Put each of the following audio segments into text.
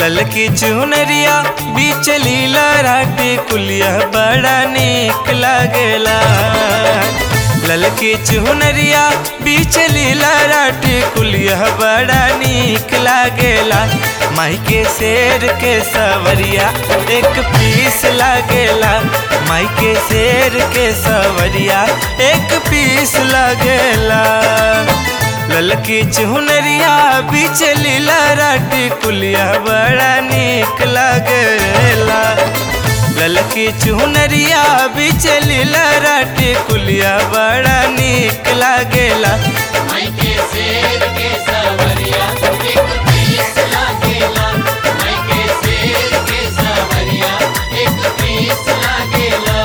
ललकी चुनरिया बीच लीला राटे कुलिया बड़ा निक लागेला ललकी चुनरिया बीच लीला राटे कुलिया बड़ा निक लागेला माई के शेर के सवरिया एक पीस लागेला माई के शेर के सवरिया एक पीस लागेला ललकी चुनरिया बीच लीला राटी कुलिया बड़ा निक लागेला ललकी चुनरिया बीच लीला राटी कुलिया बड़ा निक लागेला माई के शेर के सवरिया एक पीस लागेला माई के शेर के सवरिया एक पीस लागेला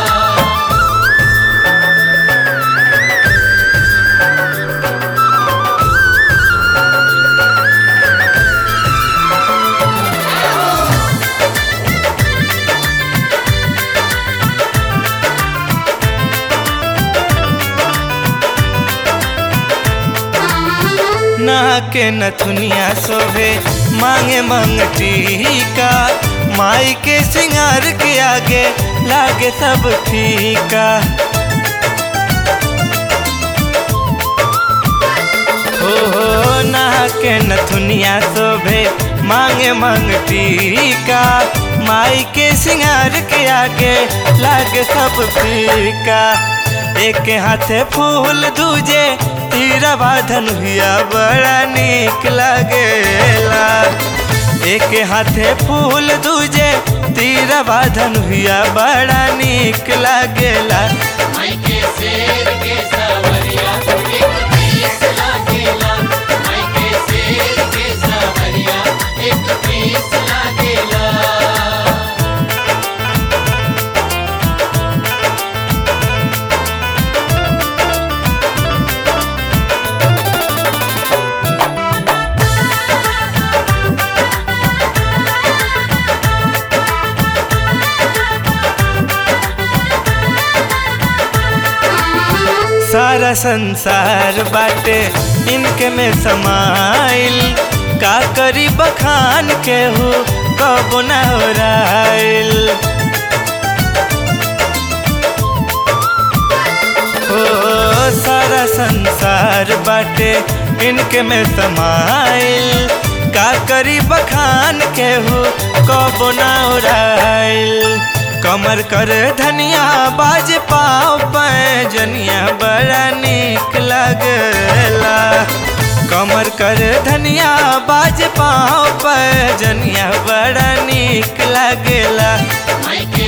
ना के नथुनिया शोभे मांगे मंगटी का माई के सिंगार के आगे लागे सब फीका हो हो ना के नथुनिया शोभे मांगे मंगटी का माई के सिंगार के आगे लागे सब फीका एक हाथे फूल दूजे तीरवा धनुया बड़ा निक लागेला एक हाथे फूल दूजे तीरवा धनुया बड़ा निक लागेला माई के शेर के सवरिया एक पीस लागेला माई के शेर के सवरिया एक पीस लागेला सारा संसार बाटे इनके में समाइल का करी बखान के हो कब न हो राइल हो सारा संसार बाटे इनके में समाइल का करी बखान के हो कब न हो राइल कमर कर धनिया बाज पाओ पैजनिया बड़ा निक लगला कमर कर धनिया बाज पाओ पैजनिया बड़ा निक लगला माई के